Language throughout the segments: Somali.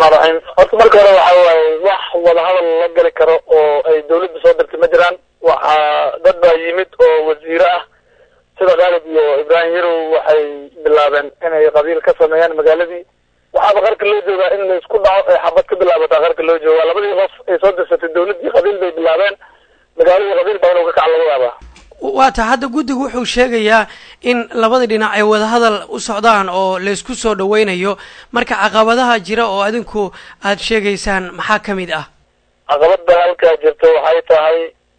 raxmaan raxiim horta marka hore waxa waaye wax wadahadal la gali karo oo ay dawladda soo dirtay ma jiraan waxaa dad baa yimid oo wasiiro ah sida khaalid iyo ibraahim yarow waxay bilaabeen inay qabiil ka sameeyaan magaaladii waxaaba qarka loo joogaa in la isku dhaco ay xabad ka bilaabataa qarka loo joogaa labadii qof ay soo dirsatay dawladdii qabiil bay bilaabeen magaaladii qabiil baa inuu ka kac laga yaabaa waa ta hadda guddigu wuxuu sheegayaa in labada dhinac ay wadahadal u socdaan oo laysku soo dhaweynayo marka caqabadaha jira oo adinku aad sheegaysaan maxaa ka mid ah caqabada halkaa jirta waxay tahay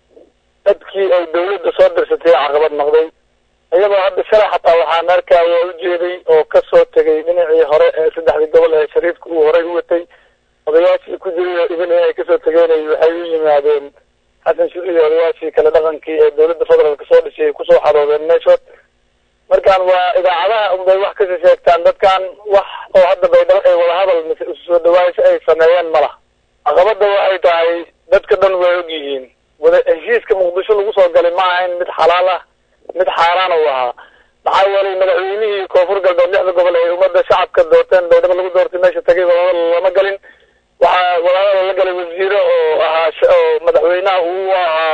dadkii ay dawladda soo dirsatay caqabad noqday iyadoo hadda shalay xataa waxaan arkaya ujeeday oo kasoo tegay dhinacii hore ee saddexdii gobol ee shariifka uu horey u watay odayaashii ku jiray ibin inay kasoo tegeenay waxay u yimaadeen xasan shuri iyo odayaashii kale dhaqankii ee dawladda federaalka soo dhisay ay kusoo xaroodeen meeshood markaan waa idaacadaha unbay wax kasi sheegtaan dadkan wax oo hadda baydhabo ay wadahadal mise isu soo dhawaasho ay sameeyeen ma laha caqabada waxay tahay dadka dhan way og yihiin wada heshiiska muqdisho lagu soo galay ma ahayn mid xalaal ah mid xaaraan uu ahaa maxaa yeelay madaxweynihii koonfur galbeed lixda gobol ay ummadda shacabka doorteen baydhabo lagu doortay meesha tagay wadahadal lama galin waxaa wadahadal la galay wasiiro oo ahaa oo madaxweynaha uu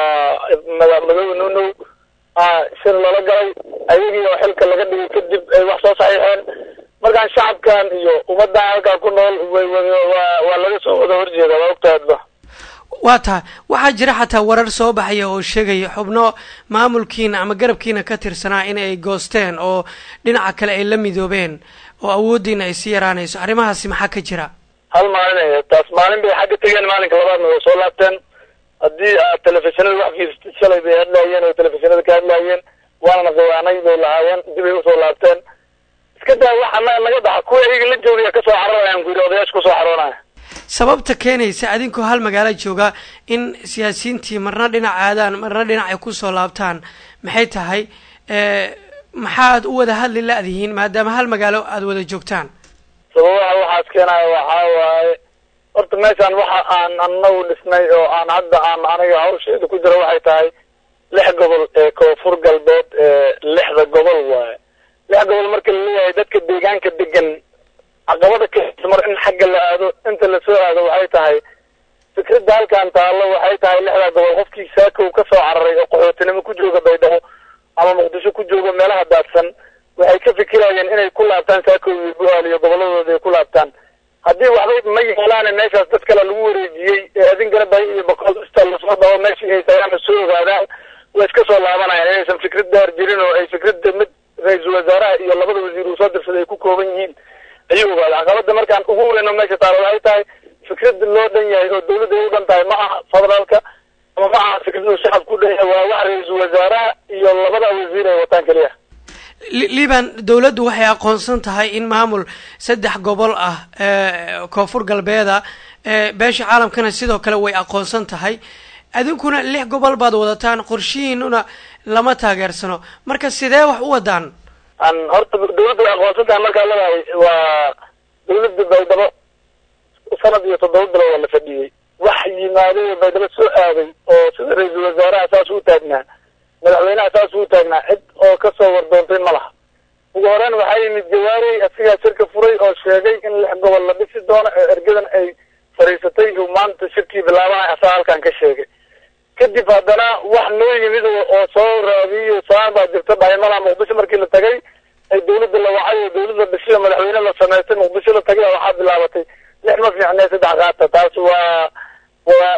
ahaa madoobe nunow shir lala galay ayagii oo xilka laga dhigay kadib ay wax soo saxiixeen markaan shacabkan iyo ummaddan halkaa ku nool way waa waa laga soo wada horjeeda waa ogtaadba waa taha waxaa jira xataa warar soo baxaya oo sheegaya xubno maamulkiina ama garabkiina ka tirsanaa in ay goosteen oo dhinaca kale ay la midoobeen oo awooddiina ay sii yaraanayso arrimahaasi maxaa ka jira hal maalin ay taas maalin bay xagga tegeen maalinka labaadna way soo laabteen haddii aad telefishinada wax fiirsatid shalay bay hadlaayeen oo telefishinada ka hadlaayeen waana khiwaanay bay lahaayeen dibay usoo laabteen iska daa wax annaga naga dhaxa kuwa iyaga la joogaya kasoo cararayaan ku yidhi odayaasha kusoo xaroonaya sababta keenaysa adinkoo hal magaalo jooga in siyaasiyiintii marna dhinac aadaan marna dhinac ay kusoo laabtaan maxay tahay maxaad u wada hadli la-dihiin maadaama hal magaalo aada wada joogtaan sababaha waxaas keenaya waxaa waaye horta meeshaan waxa aan anagu dhisnay oo aan hadda aan aniga hawsheeda ku jira waxay tahay lix gobol ee koonfur galbeed ee lixda gobol waaye lix gobol marka laleeyahay dadka deegaanka degan caqabada ka mar in xagga la aado inta lasoo aado waxay tahay fikradda halkan taallo waxay tahay lixdaa gobol qofkii saakow kasoo cararay oo qaxootinimo ku jooga baydhabo ama muqdisho ku jooga meelaha daadsan waxay ka fikirayeen inay ku laabtaan saakow iyo bu-aal iyo goboladooda ay ku laabtaan haddii waxbay ma yeelaane meeshaas dad kale lagu wareejiyey ee adinkana bay iyo boqol ista lasoo dhabo meeshii ay tagaana soo ogaadaan way iska soo laabanayaan inaysan fikrad daar jirin oo ay fikradda mid ra-iisul wasaaraha iyo labada wasiir uu soo dirsaday ay ku kooban yihiin ayuu ogaada caqabada markaan ugu weyno meesha taalo waxay tahay fikrad loo dhan yahay oo dawladda ay u dhan tahay ma aha federaalka ama ma aha fikrad uu shacabku u dhan yahay waa wax ra-iisul wasaaraha iyo labada wasiir ay wataan keliya liban dawladdu waxay aqoonsan tahay in maamul saddex gobol ah koonfur galbeeda beesha caalamkana sidoo kale way aqoonsan tahay adinkuna lix gobol baad wadataan qorshihiinuna lama taageersano marka sidee wax u wadaan an horta dawladda way aqoonsan tahay markaa leedahay waa dawladda baydhabo sanad iyo toddoba bilood waa la fadhiyey wax yimaaday baydhabo soo aaday oo sida ra-iisul wasaaraha saas u taagnaa madaxweynaha saas uu taagnaa cid oo kasoo wardoontay ma laha ugu horeyn waxaa yimid jawaarey asigaa shirka furay oo sheegay in lix gobol la dhisi doono ee ergadan ay fadhiisatay uu maanta shirkii bilaabanay asaa halkan ka sheegay kadib haddana wax noo yimid oo soo raadiyo saan baa jirta dhaymala muqdisho markii la tagay ay dawladda la wacay oo dawladda dhishiyo madaxweyne la samaystay muqdisho la tagay waxaa bilaabatay lix ma fiicnee saddex qaata taas waa waa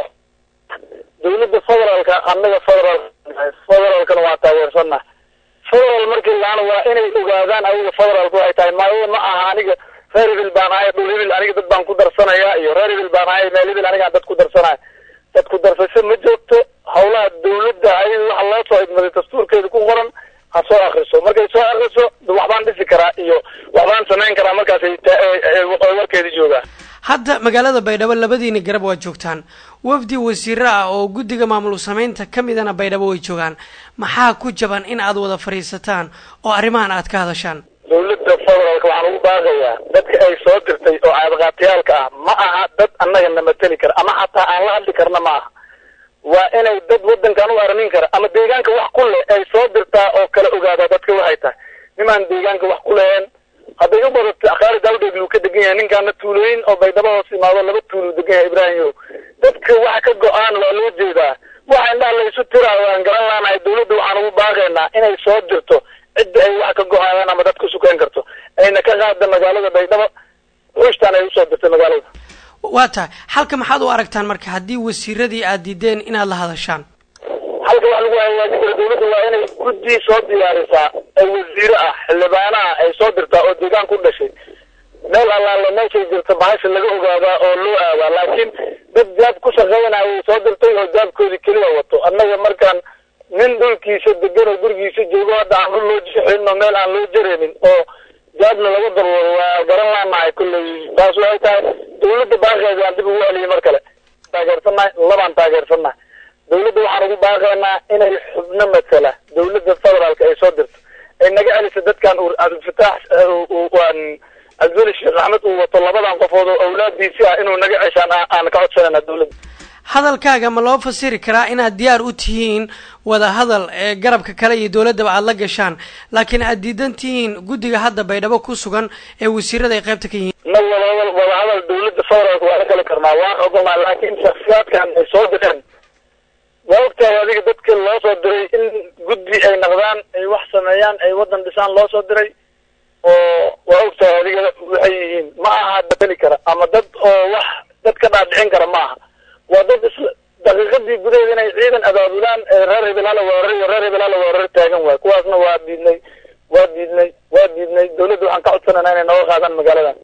dawladda federaalka annaga federaal federaalkana waa taageersana federaal markii laana waa inay ogaadaan adiga federaalka waxay tahay maayo ma aha aniga reer hibil baan ahay dhul hibil aniga dad baan ku darsanaya iyo reer hibil baan ahay meel hibil anigaan dad ku darsanaya dad ku darsasho ma joogto hawlaha dawladda ayada waxa loo soo idmaday dastuurkeeda ku qoran ha soo akriso markay soo akriso waxbaan dhisi karaa iyo waxbaan samayn karaa markaasay warkeeda joogaan hadda magaalada baydhabo labadiina garab waa joogtaan wafdi wasiiro ah oo guddiga maamul samaynta ka midana baydhabo way joogaan maxaa ku jaban in aad wada fadhiisataan oo arrimahan aad ka hadashaan dawladda federaalka waxaan ugu baaqayaa dadka ay soo dirtay oo caadaqaatiyaalka ah ma aha dad annaga na mateli kara ama xataa aan la hadli karna ma aha waa inay dad waddankan u aramin kara ama deegaanka wax ku leh ay soo dirtaa oo kala ogaadaa dadka waxay tahay nimaan deegaanka wax ku leheen hadday u badato akhaari daawdheeg uu ka degan yahay ninkaana tuulooyin oo baydhabo hoos imaado laba tuulu degan yahay ibraahim dadka waxa ka go-aan waa loo jeedaa waxa indhaha laysu tiraayo aan garan laanahay dawladda waxaan ugu baaqaynaa inay soo dirto cidda ay wax ka go-aayaan ama dad ku sukeyn karto ayna ka qaada magaalada baydhabo ruushtan ay usoo dirtay magaalada waa tahay halka maxaad u aragtaan marka haddii wasiiradii aad diideen inaad la hadashaan halka wax lagu hagaajin karo dawladda waa inay guddi soo diyaarisaa ee wasiire ah xildhibaanaha ay soo dirtaa oo deegaan ku dhashay meel allaale meeshay jirta bahasha laga ogaadaa oo loo aadaa laakiin dad jaab ku shaqeynayay soo dirtay oo jaabkoodii keliya wato annaga markaan nin dhulkiisa degan oo gurigiisa joogo hadda aan dhul loo jixino meel aan loo jaraynin oo jaabna laga darwado waa garan laanahay kulley taas waxay tahay dawladda baaqeeda aan dib ugu celiyay mar kale taageersannahay labaan taageersannahay dawladda waxaan ugu baaqaynaa inay xubno matala dawladda federaalka ay soo dirto ay naga celiso dadkan abdilfataax cabdiveli sheekh axmed uu wato labadan qofood oo awlaadiisi ah inuu naga ceshaan aan ka codsanayna dawladda hadalkaaga ma loo fasiri karaa inaad diyaar u tihiin wada hadal ee garabka kale iyo dawladdaba aada la gashaan laakiin aad diidan tihiin guddiga hadda baydhabo ku sugan ee wasiirada ay qaybta ka yihiin na wadahadal wadahadal dawladda federaalka waa la kala karnaa waan ogolnaa laakiin shaksiyaadkan ay soo direen waa ogtahay adiga dadka loo soo diray in guddi ay naqdaan ay wax sameeyaan ay waddan dhisaan loo soo diray oo waa ogtahay adiga waxay yihiin ma aha bedeli kara ama dad oo wax dad ka dhaadhicin kara ma aha waa dad isla daqiiqadii gudaheeda inay ciidan abaabulaan reer hebel hala weerar iyo reer hebel hala weerar taagan waay kuwaasna waa diidnay waa diidnay waa diidnay dawladda waxaan ka codsanayna inay nooga qaadaan magaaladan